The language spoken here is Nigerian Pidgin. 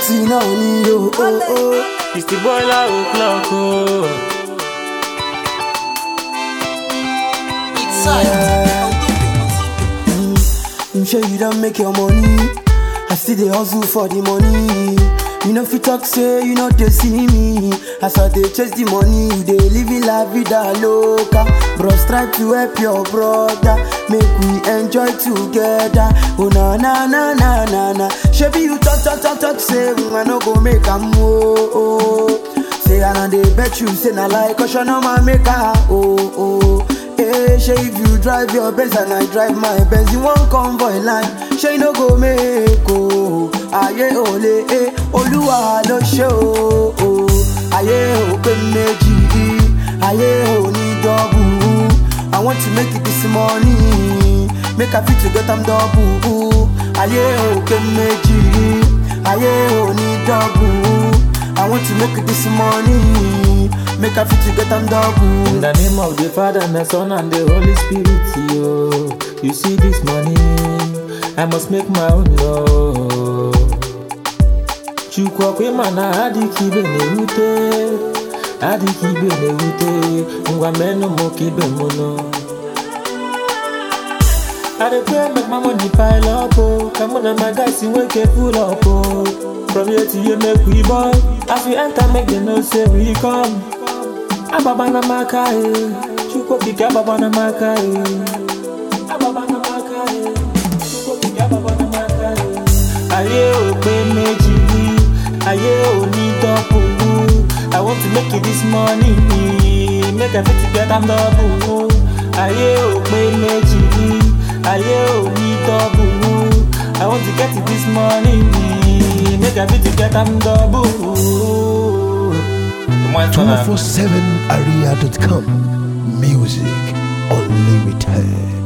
Plenty náà ni o. o, o. It's the boiler o'clock o. I'm sure you don't make your money. I still dey hustle for the money. You know fit talk say you know they see me. As I dey chase the money, you dey living la vida loca. Bros try to help your brother, make we enjoy together. Oh na na na na na na. Shebi you talk talk talk talk say mm, I no go make am oh oh. Say I no dey bet you say na like caution on my maker oh oh. Hey, shey if you drive your Benz and I drive my Benz, you wan convoy line, shey no go make o. Ayé ò lè é, Olúwa ló ṣe o. o. Ayé ò pé méjì, ayé ò ní dọ́bù. I want to make it this morning, make I fit to get am double. Ayé ò pé méjì, ayé ò ní dọ́bù. I want to make it this morning, make I fit to get am double. In the name of the Father and the Son and the Holy Spirit, yo. You see this money, I must make my own law. Chukwu okwe mana adịghị ibe na-ewute, adịghị ibe na-ewute, ngwa menụ mụ ka ibe mụ nọ. I dey pray make my money pile up oh, ka mụ na my guys nwee ike full up oh. From here to here make we ball, as we enter make them know say we come. Ababa na maka eh, Chukwu okike ababa na maka eh. Ababa na maka eh, Chukwu okike ababa na maka eh. Ayé ò pé méjì, ayé ò ní dọ́pù. I want to make it this morning, make I fit to get am double. Ayé ò pé méjì, ayé ò ní dọ́pù. I want to get it this morning, make I fit to get am double. The more it's gonna- 247area.com. Music unlimited.